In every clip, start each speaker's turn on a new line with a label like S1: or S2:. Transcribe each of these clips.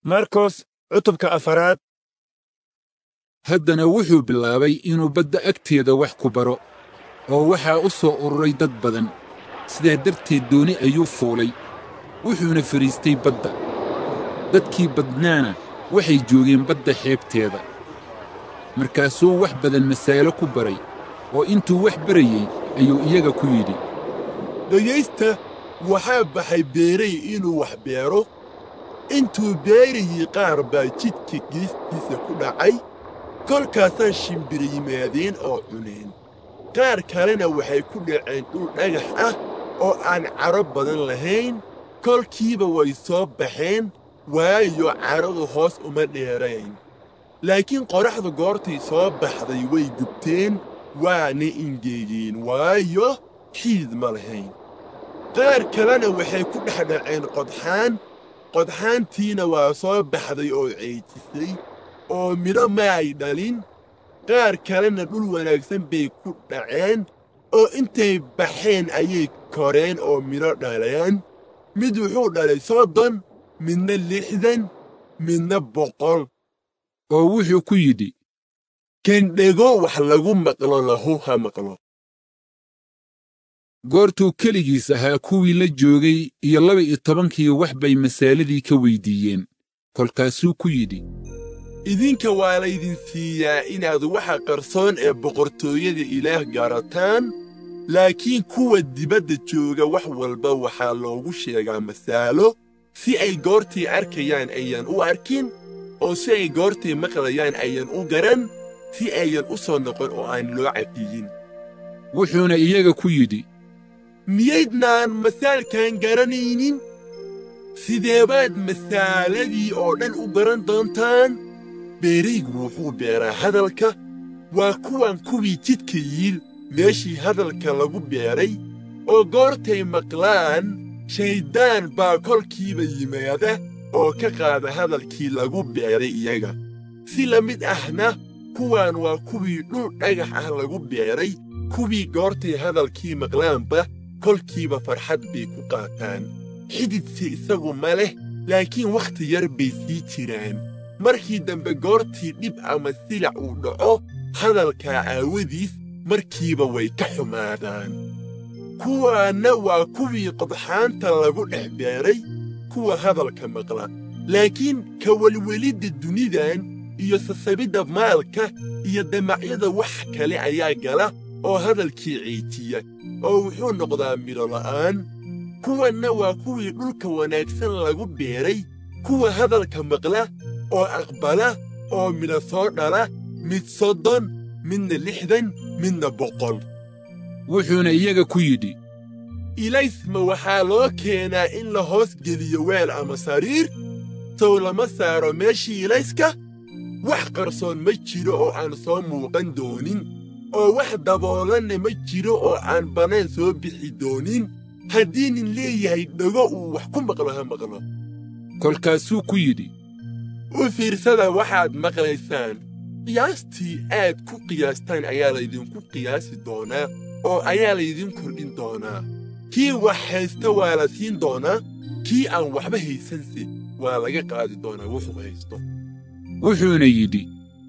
S1: markos cutubka afaraad
S2: haddana wuxuu bilaabay inuu badda agteeda wax ku baro oo waxaa u soo ururay dad badan sidaa darteed dooni ayuu fuulay wuxuuna fadhiistay badda dadkii badnaana waxay joogeen badda xeebteeda markaasuu wax badan masaa'ilo ku baray oo intuu wax barayey ayuu iyaga ku yidhi
S3: dhegaysta waxaa baxay beeray inuu wax beero intuu beerayey qaar baa jidka geestiisa ku dhacay kolkaasaa shimbira yimaadeen oo cuneen qaar kalena waxay ku dhaceen dhul dhagax ah oo aan cadho badan lahayn kolkiiba way soo baxeen waayo cadhadu hoos uma dheerayn laakiin qoraxdu goortay soo baxday way gubteen waana ingegeen waayo xiid ma lahayn qaar kalena waxay ku dhex dhaceen qodxaan qodxaantiina waa soo baxday oo ceejisay oo midho ma ay dhalin qaar kalena dhul wanaagsan bay ku dhaceen oo intay baxeen ayay koreen oo midho dhaleen mid wuxuu dhalay soddon midna lixdan midna boqol
S2: oo wuxuu ku yidhi
S3: kan dhego wax lagu maqlo lahu ha maqlo
S2: goortuu keligiis ahaa kuwii la joogay iyo laba iyo tobankii wax bay masaaladii ka weyddiiyeen kolkaasuu ku yidhi
S3: idinka waa laydin siiyaa inaad waxa qarsoon ee boqortooyada ilaah garataan laakiin kuwa dibadda jooga wax walba waxaa loogu sheegaa masaalo si ay goortay arkayaan ayan u arkin oo si ay goortay maqlayaan ayan u garan si ayan u soo noqon oo aan loo cafiyin
S2: wuxuuna iyaga ku yidhi
S3: miyaydnaan masaalkan garanaynin sideebaad masaaladii oo dhan u garan doontaan beeraygu wuxuu beeraa hadalka waa kuwan kuwii jidka yiil meeshii hadalka lagu beeray oo goortay maqlaan shayddaan baa kolkiiba yimaada oo ka qaada hadalkii lagu beeray iyaga si la mid ahna kuwan waa kuwii dhul dhagax ah lagu beeray kuwii goortay hadalkii maqlaanba kolkiiba farxad bay ku qaataan xididsi isagu ma leh laakiin wakhti yar bay sii jiraan markii dambe goortii dhib ama silac uu dhaco hadalkaa aawadiis markiiba way ka xumaadaan kuwaanna waa kuwii qodxaanta lagu dhex beeray kuwa hadalka maqla laakiin ka welwelidda dunidan iyo sasabidda maalka iyo damacyada wax kale ayaa gala oo hadalkii ciijiya oo wuxuu noqdaa midho la'aan kuwanna waa kuwii dhulka wanaagsan lagu beeray kuwa hadalka maqla oo aqbala oo midho soo dhala mid soddon midna lixdan midna boqol
S2: wuxuuna iyaga ku yidhi
S3: ilaysma waxaa loo keenaa in la hoos geliyo weel ama sariir sow lama saaro meeshii ilayska wax qarsoon ma jiro oo aan soo muuqan doonin oo wax daboolanna ma jiro oo aan bannaan soo bixi doonin haddii nin leeyahay dhego uu wax ku maqlo ha maqlo
S2: kolkaasuu ku yidhi
S3: u fiirsada waxaad maqlaysaan qiyaastii aad ku qiyaastaan ayaa laydinku qiyaasi doonaa oo ayaa laydin kordhin doonaa kii wax haysta waa la siin doonaa kii aan waxba haysanse waa laga qaadi doonaa wuxuu haysto
S2: wuxuuna yidhi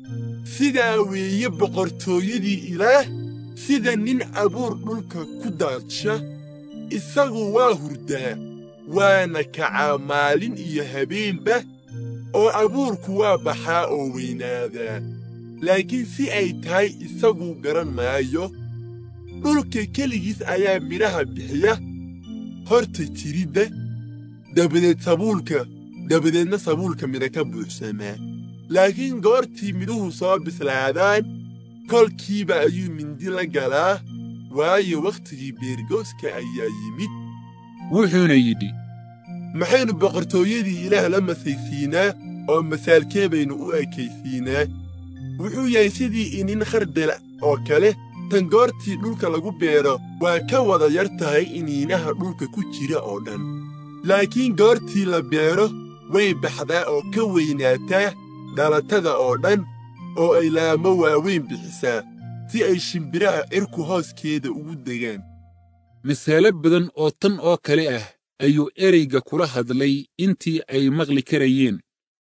S3: sidaa weeye boqortooyadii ilaah sida nin abuur dhulka ku daadsha isagu waa hurdaa waana kacaa maalin iyo habeenba oo abuurku waa baxaa oo weynaadaa laakiin si ay tahay isagu garan maayo dhulka keligiis ayaa midhaha bixiya horta jiridda dabadeed sabuulka dabadeedna sabuulka midha ka buuxsamaa laakiin goortii midhuhu soo bislaadaan kolkiiba ayuu mindi la galaa waayo wakhtigii beergooska ayaa yimid
S2: wuxuuna yidhi
S3: maxaynu boqortooyadii ilaah la masaysiinaa oo masaalkee baynu u ekaysiinaa wuxuu yahay sidii inin khardala oo kale tan goortii dhulka lagu beero waa ka wada yar tahay iniinaha dhulka ku jira oo dhan laakiin goortii la beero way baxdaa oo ka weynaataa dhalatada oo dhan oo ay laamo waaweyn bixisaa si ay shimbiraha cirku hooskeeda ugu degaan
S2: masaalo badan oo tan oo kale ah ayuu ereyga kula hadlay intii ay maqli karayeen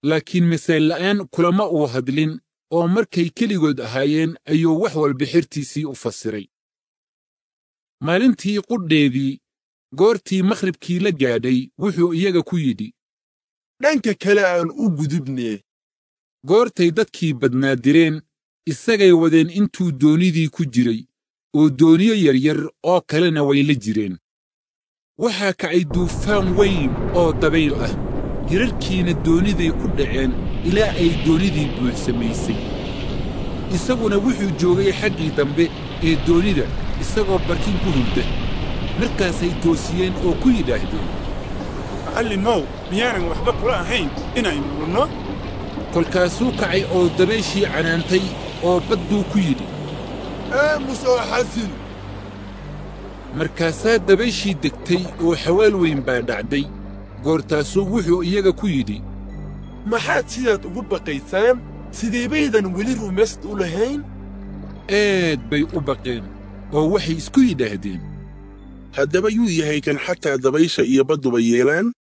S2: laakiin masaalla'aan kulama uu hadlin oo markay keligood ahaayeen ayuu wax walba xertiisii u fasiray maalintii qudheedii goortii makhribkii la gaadhay wuxuu iyaga ku yidhi
S3: dhanka kale aan u gudubnee
S2: goortay dadkii badnaa direen isagay wadeen intuu doonidii ku jiray oo dooniyo yaryar oo kalena way la jireen waxaa kacay duufaan weyn oo dabayl ah hirarkiina dooniday ku dhaceen ilaa ay doonidii buuxsamaysay isaguna wuxuu joogay xaggii dambe ee doonida isagoo barkin ku hurda markaasay toosiyeen oo ku yidhaahdeen
S1: macallimow miyaanan waxba kula ahayn inaynu lunno
S2: kolkaasuu kacay oo dabayshii canaantay oo badduu ku yidhi
S3: aamus oo xasil
S2: markaasaa dabayshii degtay oo xawaal weyn baa dhacday goortaasuu wuxuu iyaga ku yidhi
S3: maxaad sidaad ugu baqaysaan sidee baydan weli rumaysd u lahayn
S2: aad bay u baqeen oo waxay isku yidhaahdeen
S4: haddaba yuu yahay kan xataa dabaysha iyo badduba yeelaan